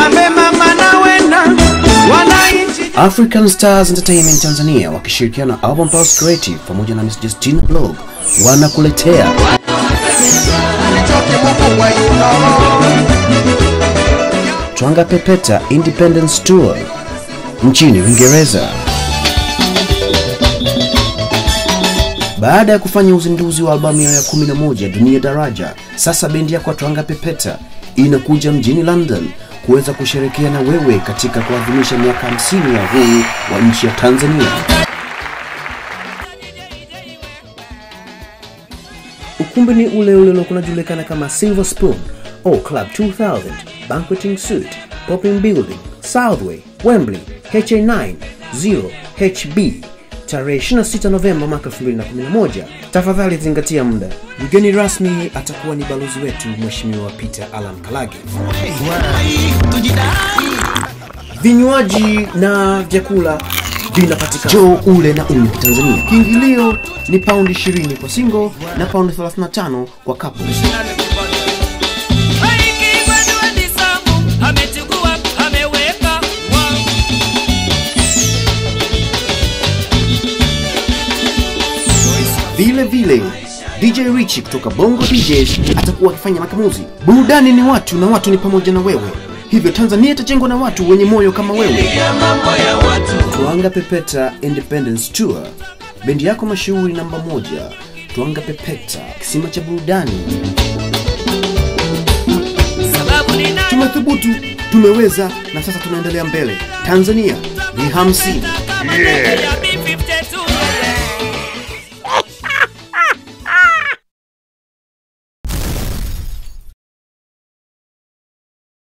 ambe mama na wena wananchi African Stars Entertainment Tanzania wakishirikiana na Album Pulse Creative pamoja na Miss Justina Blog wanakuletea Twanga Pepeta Independence Tour nchini Uingereza. Baada ya kufanya uzinduzi wa albamu yao ya 11 Dunia Daraja, sasa bendi yako ya Twanga Pepeta inakuja mjini London kuweza kusherekea na wewe katika kuadhimisha miaka 50 ya uhuru wa nchi ya Tanzania. Ukumbi ni ule ule uliokuwa unajulikana kama Silver Spoon au Club 2000, Banqueting Suite, Popping Building, Southway, Wembley, HA9 0HB tarehe 26 Novemba mwaka 2011. Tafadhali zingatia muda. Mgeni rasmi atakuwa ni balozi wetu Mheshimiwa Peter Alan Kalage. Vinywaji na vyakula vinapatikana. Njoo ule na unywe Tanzania. Kiingilio ni paundi 20 kwa single na paundi 35 kwa couple. amechukua ameweka wa Vile vile DJ Richie kutoka Bongo DJs atakuwa akifanya makamuzi. Burudani ni watu na watu ni pamoja na wewe, hivyo Tanzania itajengwa na watu wenye moyo kama wewe. Twanga Pepeta Independence Tour, bendi yako mashuhuri namba moja. Twanga Pepeta, kisima cha burudani. sababu nina Tumethubutu, tumeweza na sasa tunaendelea mbele. Tanzania ni hamsini. yeah.